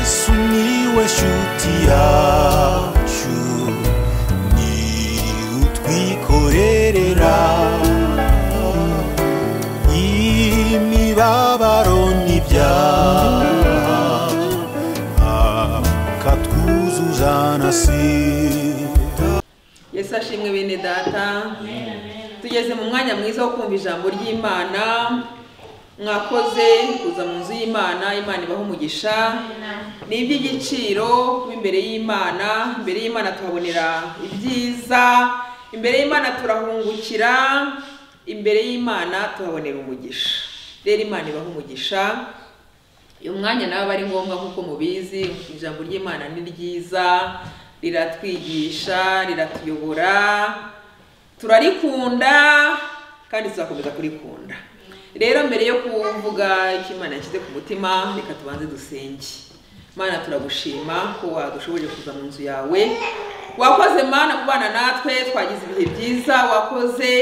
sumiłeś utiaciu ni utwikorerera imibabaro n'ibyaha akatwuzuza na sida yesu ashimwe bene data tugeze mu mwanya mwiza wo kumva ijambo ry'imana mwakoze kuza mu nzu y'imana imana ibaho umugisha ni iby'igiciro kuba imbere y'imana imbere y'imana tuhabonera ibyiza imbere y'imana turahungukira imbere y'imana tuhabonera umugisha rero imana ibaho umugisha uyu mwanya nawe aba ari ngombwa nk'uko mubizi ijambo ry'imana ni ryiza riratwigisha riratuyobora turarikunda kandi tuzakomeza kurikunda rero mbere yo kuvuga icyo imana yashyize ku mutima reka tubanze dusenge mana turagushima ko wadushoboje kuza mu nzu yawe wakoze mana kubana natwe twagize ibihe byiza wakoze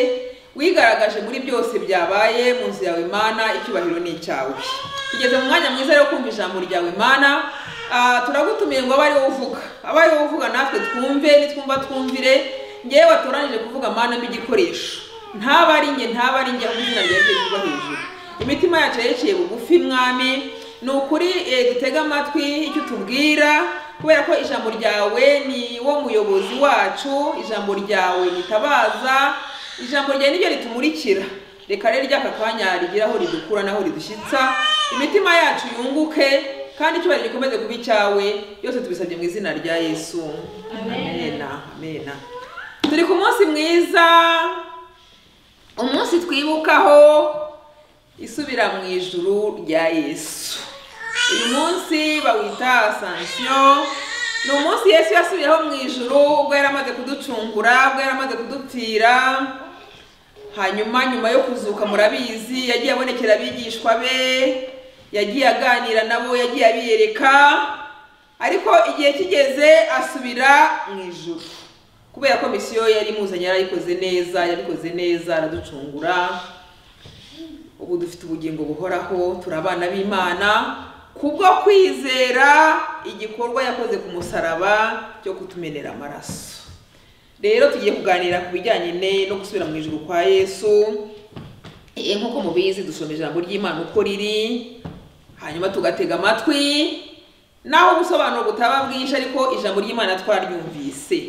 wigaragaje muri byose byabaye mu nzu yawe mana icyubahiro ni icyawe tugeze mu mwanya mwiza rero kumva ijambo ryawe mana Ah, turagutumiye ngo abe ariwo uvuga abe ariwo uvuga natwe twumve nitwumva twumvire ngewe watoranije kuvuga mana mbi igikoresho ntaba ari njye ntaba ari njye ahubwo izina ryawe ryitwa hejuru imitima yacu yerekeye bugufi mwami ni ukuri eh, dutege amatwi icyo utubwira kubera ko ijambo ryawe ni wo muyobozi wacu ijambo ryawe nitabaza ijambo ryawe niryo ritumurikira reka rero ry'aka kanya rigira aho ridukura n'aho ridushyitsa imitima yacu yunguke kandi icyubahiro gikomeze kuba icyawe yose tubisabye mu izina rya yesu amena amena turi ku munsi mwiza umunsi twibukaho isubira mu ijuru rya yesu uyu munsi bawita asansiyo ni umunsi yesu yasubiyeho mu ijuru ubwo yari amaze kuducungura ubwo yari amaze kudupfira hanyuma nyuma yo kuzuka murabizi yagiye abonekera abigishwa be yagiye aganira nabo yagiye abiyereka ariko igihe kigeze asubira mu ijuru kubera ko misiyo yari imuzanye yarayikoze neza yabikoze neza araducungura ubu dufite ubugingo buhoraho turi abana b'imana kubwo kwizera igikorwa yakoze ku musaraba cyo kutumenera amaraso rero tugiye kuganira ku bijyanye ne- no gusubira mu ijuru kwa yesu Eh, nk'uko mubizi dusoma ijambo ry'imana uko riri hanyuma tugatega amatwi naho ubusobanuro butaba bwinshi ariko ijambo ry'imana twaryumvise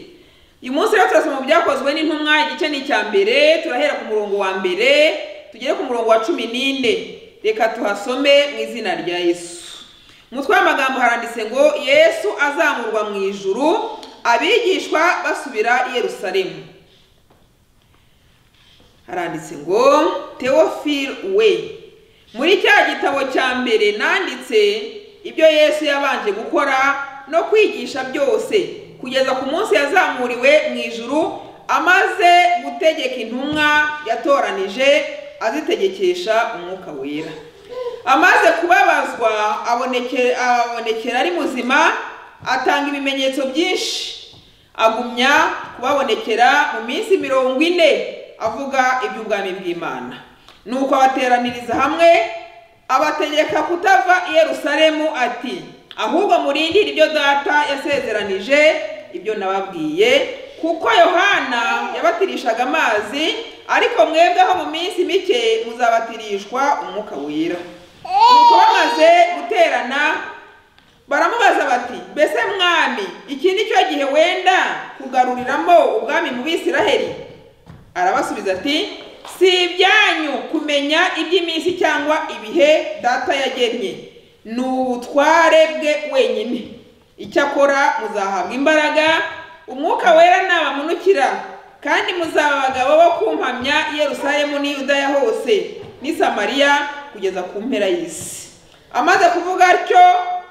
uyu munsi rero turasoma mu byakozwe n'intumwa igice ni icya mbere turahera ku murongo wa mbere tugere ku murongo wa cumi n'ine reka tuhasome mu izina rya yesu umutwe w'amagambo haranditse ngo yesu azamurwa mu ijuru abigishwa basubira i yerusalemu haranditse ngo teofil we muri cya gitabo cya mbere nanditse ibyo yesu yabanje gukora no kwigisha byose kugeza ku munsi yazamuriwe mu ijuru amaze gutegeka intumwa yatoranije azitegekesha umwuka wera amaze kubabazwa aboneke- ababonekera ari muzima atanga ibimenyetso byinshi agumya kubabonekera mu minsi mirongo ine avuga iby'ubwami bw'imana nuko abateraniriza hamwe abategeka kutava i yerusalemu ati ahubwo murindire ibyo data yasezeranije ibyo nababwiye kuko yohana yabatirishaga amazi ariko mwebweho mu minsi mike muzabatirishwa umwuka wera nuko bamaze guterana baramubaza bati mbese mwami iki ni cyo gihe wenda kugaruriramo ubwami mu bisiraheli arabasubiza ati si ibyanyu kumenya iby'iminsi cyangwa ibihe data yagennye ni ubutware bwe wenyine icyakora muzahabwa imbaraga umwuka wera nabamunukira kandi muzaba abagabo bo kumpamya i yerusalemu n'i yudaya hose n'i samariya kugeza ku mpera y'isi amaze kuvuga atyo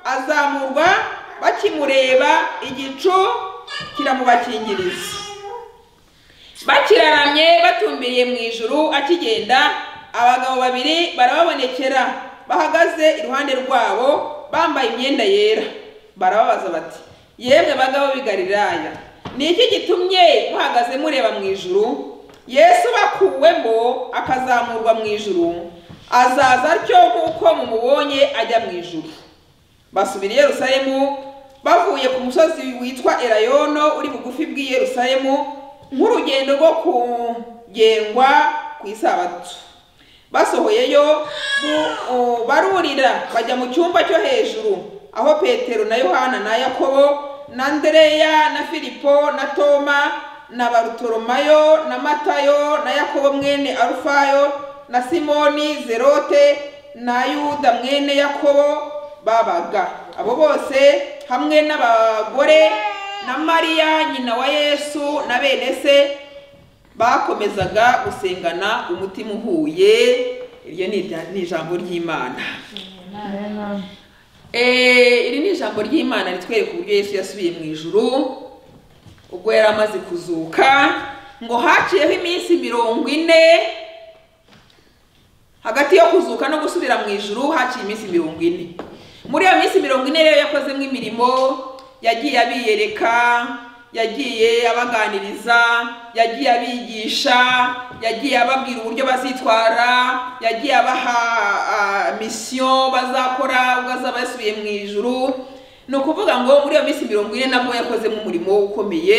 azamurwa bakimureba igicu kiramubakingiriza bakiraramye batumbiriye mu ijuru akigenda abagabo babiri barababonekera bahagaze iruhande rwabo bambaye imyenda yera barababaza bati yemwe bagabo b'i galilaya ni iki gitumye muhagaze mureba mu ijuru yesu bakuwemo akazamurwa mu ijuru azaza atyo nk'uko mumubonye ajya mu ijuru basubira i yerusalemu bavuye ku musozi witwa elayono uri bugufi bw'i yerusalemu nk'urugendo rwo kugengwa ku isabato basohoyeyo mu- o, barurira bajya mu cyumba cyo hejuru aho petero na yohana na yakobo na andereya na filipo na toma na barutoromayo na matayo na yakobo mwene arufayo na simoni zerote na yuda mwene yakobo babaga abo bose hamwe n'abagore na mariya nyina wa yesu na bene se bakomezaga gusengana umutima uhuye iryo ni irya- ni ijambo ry'imana Eh, iri ni ijambo ry'imana ritwereka uburyo yesu yasubiye mu ijuru ubwo yari amaze kuzuka ngo haciyeho iminsi mirongo ine hagati yo kuzuka no gusubira mu ijuru haciye iminsi mirongo ine muri iyo minsi mirongo ine rero yakozemo imirimo yagiye abiyereka yagiye abaganiriza yagiye abigisha yagiye ababwira uburyo bazitwara yagiye abaha ah, misiyo bazakora ubwo azaba yasubiye mu ijuru ni ukuvuga ngo muri iyo minsi mirongo ine nabwo yakozemo umurimo ukomeye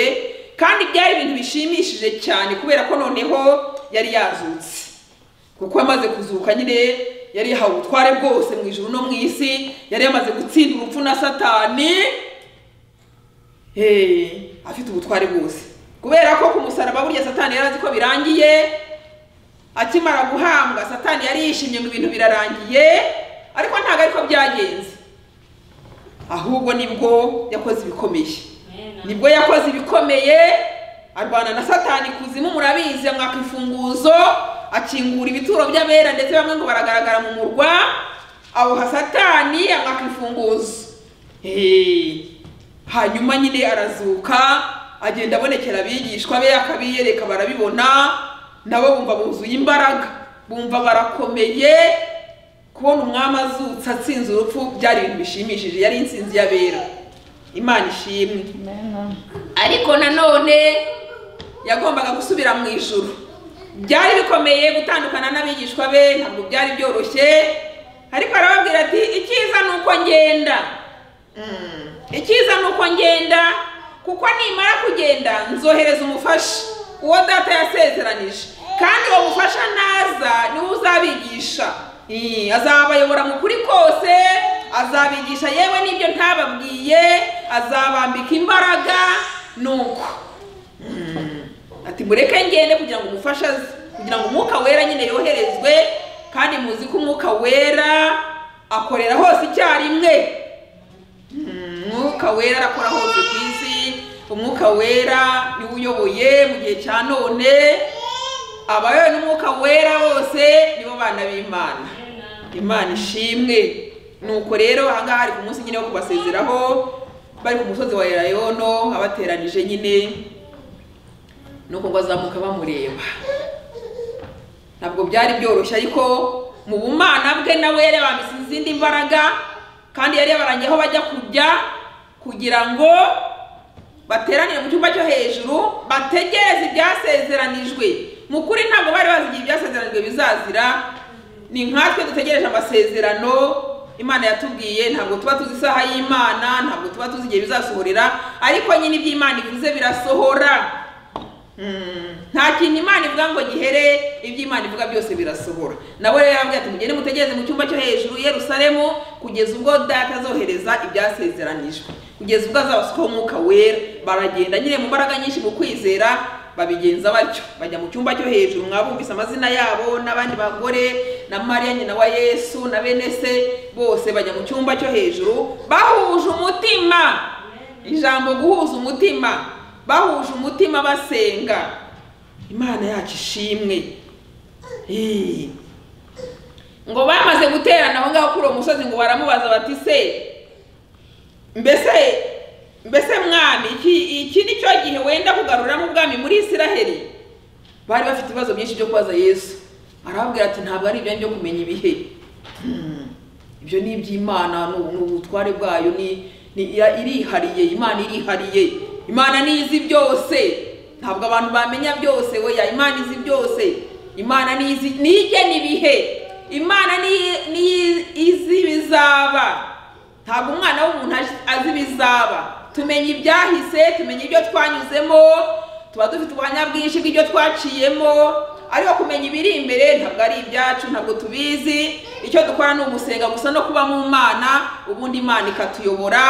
kandi byari ibintu bishimishije cyane kubera ko noneho yari yazutse kuko yamaze kuzuka nyine yari yahawe ubutware bwose mu ijuru no mu isi yari yamaze gutsinda urupfu na satani Eh, afite ubutware bwose kubera ko ku musaraba burya satani yari azi ko birangiye akimara guhambwa satani yari yishimye ngo ibintu birarangiye ariko ntabwo ariko byagenze ahubwo nibwo yakoze ibikomeye nibwo yakoze ibikomeye arwana na satani kuzimu murabizi amwaka imfunguzo akingura ibituro by'abera ndetse bamwe ngo baragaragara mu murwa awuha satani amwaka imfunguzo Eh, hanyuma nyine arazuka agenda abonekera abigishwa be akabiyereka barabibona nabo bumva buzuye imbaraga bumva barakomeye kubona umwami azutse atsinze urupfu byari ibintu bishimishije yari insinzi y'abera imana ishimwe ariko nanone yagombaga gusubira mu ijuru byari bikomeye gutandukana n'abigishwa be ntabwo byari byoroshye ariko arababwira ati icyiza ni uko ngenda Mm. icyiza ni uko ngenda kuko nimara kugenda nzohereza umufasha uwo data yasezeranije kandi uwo mufasha naza niwe uzabigisha Eh, azabayobora mu kuri kose azabigisha yewe n'ibyo ntababwiye azabambika imbaraga nuko ati mureke ngende kugira ngo umufashe aze kugira ngo umwuka wera nyine yoherezwe kandi muzi ko umwuka wera akorera hose icyarimwe Mm, umwuka wera arakora hose ku isi umwuka wera niwe uyoboye mu gihe cya none abayobowe n'umwuka wera bose nibo bana b'imana imana ishimwe nuko rero ahangaha ari ku munsi nyine wo kubasezeraho bari ku musozi wa elayono abateranije nyine nuko ngo azamuka bamureba ntabwo byari byoroshye ariko mu bumana bwe nawe yari yabambise izindi mbaraga kandi yari yabarangiye aho bajya kujya kugira ngo bateranire mu cyumba cyo hejuru bategereze ibyasezeranijwe mu kuri ntabwo bari bazi igihe ibyasezeranijwe bizazira ni nkatwe dutegereje amasezerano imana yatubwiye ntabwo tuba tuzi isaha y'imana ntabwo tuba tuzi igihe bizasohorera ariko nyine ibyo imana ivuze birasohora Mm, nta kintu imana ivuga ngo gihere ibyo imana ivuga byose birasohora nabo rero yarababwiye ati mugende mutegereze mu cyumba cyo hejuru i yerusalemu kugeza ubwo data azohereza ibyasezeranijwe kugeza ubwo azabasukaho umwuka wera baragenda nyine mu mbaraga nyinshi mu kwizera babigenza batyo bajya mu cyumba cyo hejuru mwabumvise amazina yabo n'abandi bagore na mariya nyina wa yesu na bene se bose bajya mu cyumba cyo hejuru bahuje umutima ijambo guhuza umutima bahuje umutima basenga imana yacu ishimwe Eh. ngo bamaze guterana aho ngaho kuri uwo musozi ngo baramubaza bati se mbese mbese mwami iki iki ni cyo gihe wenda kugaruramo ubwami muri isiraheli bari bafite ibibazo byinshi byo kubaza yesu arababwira ati ntabwo ari ibyanyu byo kumenya ibihe Hmm. ibyo ni iby'imana ni ubu- ni ubutware bwayo ni ni- ira- irihariye imana irihariye imana nizi byose ntabwo abantu bamenya byose weya imana izi byose imana nizi nigena ibihe imana ni- ni- izi ibizaba ntabwo umwana w'umuntu azi- azi ibizaba tumenya ibyahise tumenya ibyo twanyuzemo tuba dufite ubuhamya bwinshi bw'ibyo twaciyemo ariko kumenya ibiri imbere ntabwo ari ibyacu ntabwo tubizi icyo dukora ni ugusenga gusa no kuba mu mana ubundi imana ikatuyobora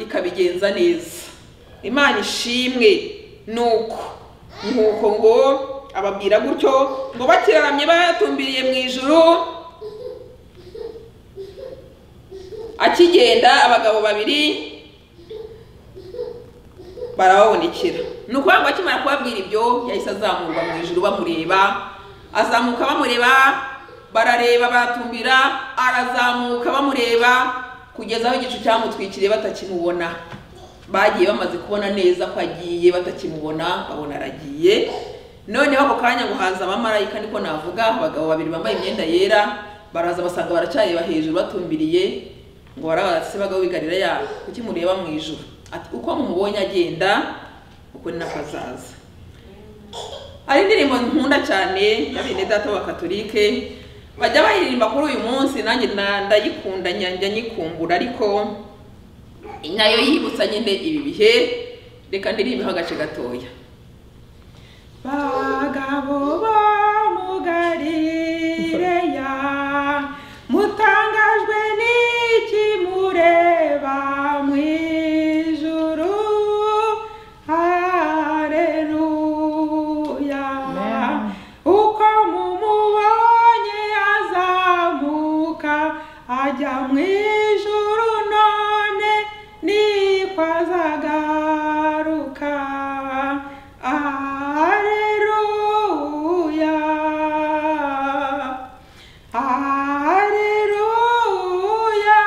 ikabigenza neza imana ishimwe nuko nuko ngo ababwira gutyo ngo bakiraramye bayatumbiriye mu ijuru akigenda abagabo babiri barababonekera ni ukuvuga ngo akimara kubabwira ibyo yahise azamurwa mu ijuru bamureba azamuka bamureba barareba baratumbira arazamuka bamureba kugeza aho igicu cyamutwikiriye batakimubona bagiye bamaze kubona neza ko agiye batakimubona babona aragiye noneho ako kanya ngo haza abamarayika niko navuga abagabo babiri bambaye imyenda yera baraza basanga baracareba hejuru batumbiriye ngo barabase bagabo bigarira kuki mureba mu ijuru ati uko mumubonye agenda uko ni nako azaza hari indirimbo nkunda cyane ya bene data b'abakatolike bajya bayiririmba kuri uyu munsi nanjye na- ndayikunda njya nyikumbura ariko nayo yibutsa nyine ibi bihe reka ndirimbeho agace gatoya bagabo bo mu galileya mutangajwe n'iki mureba mu ijuru hareruya Amen. uko mumubonye azamuka ajya mu ijuru none niko azagaruka aleluya aleluya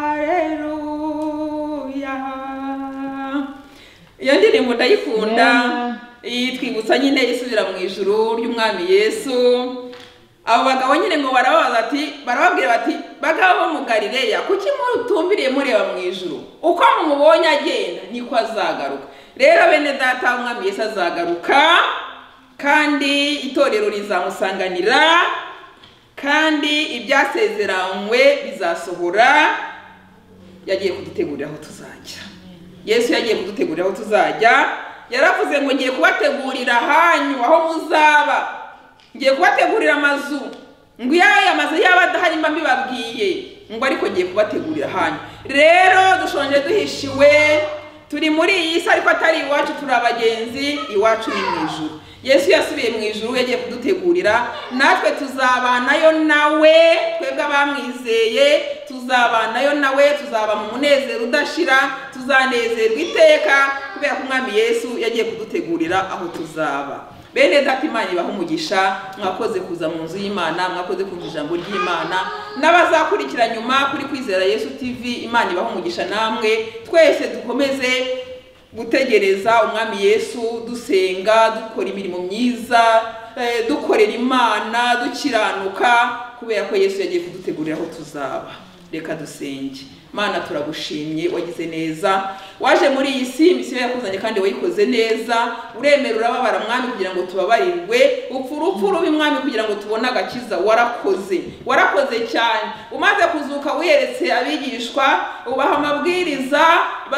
aleluya iyo ndirimbo ndayikunda Yeah. iyi twibutsa nyine isubira mu ijuru ry'umwami yesu abo bagabo nyine ngo barababaza ati barababwira bati bagabo bo mu galileya kuki mutumbiriye mureba mu ijuru uko mumubonye agenda niko azagaruka rero bene data umwami yesu azagaruka kandi itorero rizamusanganira kandi ibyasezeranywe bizasohora yagiye kudutegurira aho tuzajya yesu yagiye kudutegurira aho tuzajya yaravuze ngo ngiye kubategurira hanyu aho muzaba ngiye kubategurira amazu ngo iyo aya mazu yaba adahari mba mbibabwiye ngo ariko ngiye kubategurira hanyu rero dushonje duhishiwe turi muri iyi si ariko atari iwacu turi abagenzi iwacu ni mu ijuru yesu yasubiye mu ijuru yagiye kudutegurira natwe tuzabanayo nawe twebwe abamwizeye tuzabanayo nawe tuzaba mu munezero udashira tuzanezerwa iteka kubera ko umwami yesu yagiye kudutegurira aho tuzaba bene data imana ibaha umugisha mwakoze kuza mu nzu y'imana mwakoze kumva ijambo ry'imana n'abazakurikira nyuma kuri kwizera yesu tv imana ibaha umugisha namwe twese dukomeze gutegereza umwami yesu dusenga dukora imirimo myiza eh, dukorera imana dukiranuka kubera ko yesu yagiye kudutegurira aho tuzaba reka dusenge mana turagushimye wagize neza waje muri iyi si imisiyo yakuzanye kandi wayikoze neza uremera urababara mwami kugira ngo tubabarirwe upfa urupfu rubi mwami kugira ngo tubone agakiza warakoze warakoze cyane umaze kuzuka wiyeretse abigishwa ubaha amabwiriza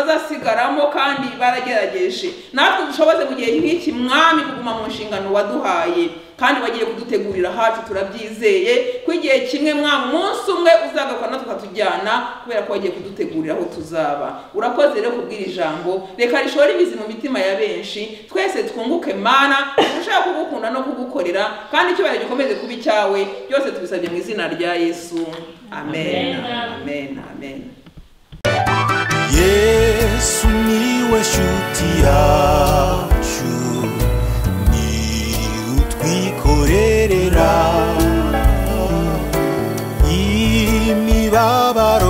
bazasigaramo kandi baragerageje natwe dushoboze mu gihe nk'iki mwami kuguma mu nshingano waduhaye kandi wagiye kudutegurira hacu turabyizeye ko igihe kimwe mwa munsi umwe uzagakora tukatujyana kubera ko wagiye kudutegurira aho tuzaba urakoze rero kubwira ijambo reka rishora imizi mu mitima ya benshi twese twunguke mana turusheho kugukunda no kugukorera kandi icyubahiro gikomeze kuba icyawe byose tubisabye mu izina rya yesu amen amen amen yesu niwe shuti yacu ni utwikorerera imibabaro